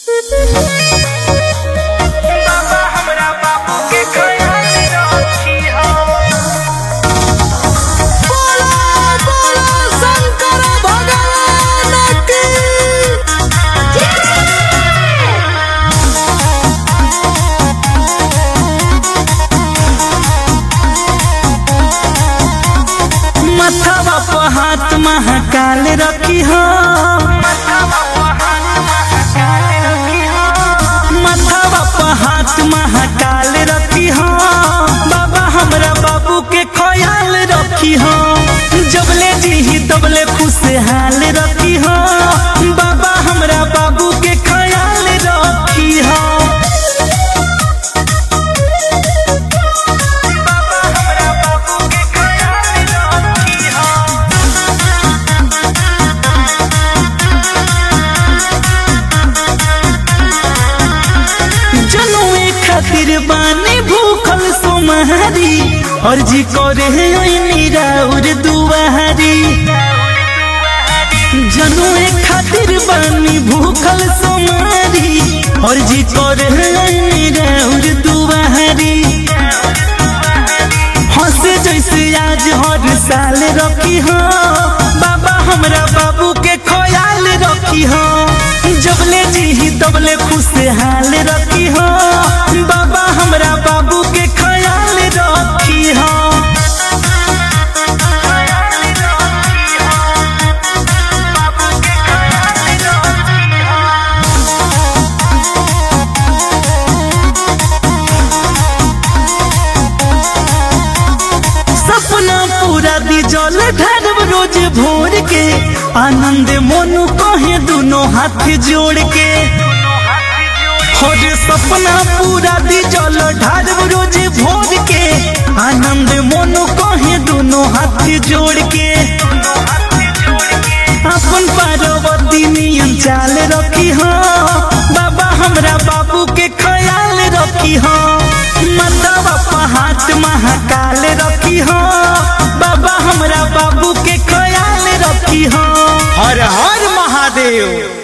बाबा हमरा बाबू के ख्याल रखी हो मथवा पर हाथ महाकाल रखी हो मथवा पर हाथ महाकाल रखी हो बाबा हमरा बाबू के ख्याल रखी हो जबले जी तबले खुशहाल रखी हो बाबा हमरा बाबू के ख्याल रखी हो बाबा हमरा बाबू के ख्याल रखी हो जनुए खातिर बानी भूखल सोमहारी और जी करे निराउर दुआरी जनुए खातिर बानी भूखल सोमहारी और जी करे निराउर दुआरी हंसे जैसे आज हर साल रखी हो बाबा हमरा बाबू के ख्याल रखी हो जबले जी तबले खुशहाल रखी हो बाबा हमरा बाबू के ख्याल रखी हो सपना पूरा दी जल ढारब रोज भोर के आनंद मोनू कहे दोनों हाथ जोड़ के और सपना पूरा दी जल ढारब रोज भोर के आनंद मोनू कहे दोनों हाथ जोड़ के अपन पार्वती नियन चाल रखी हो बाबा हमरा बाबू के ख्याल रखी हो मतवा पर हाथ महाकाल रखी हो बाबा हमरा बाबू के ख्याल रखी हो हर हर महादेव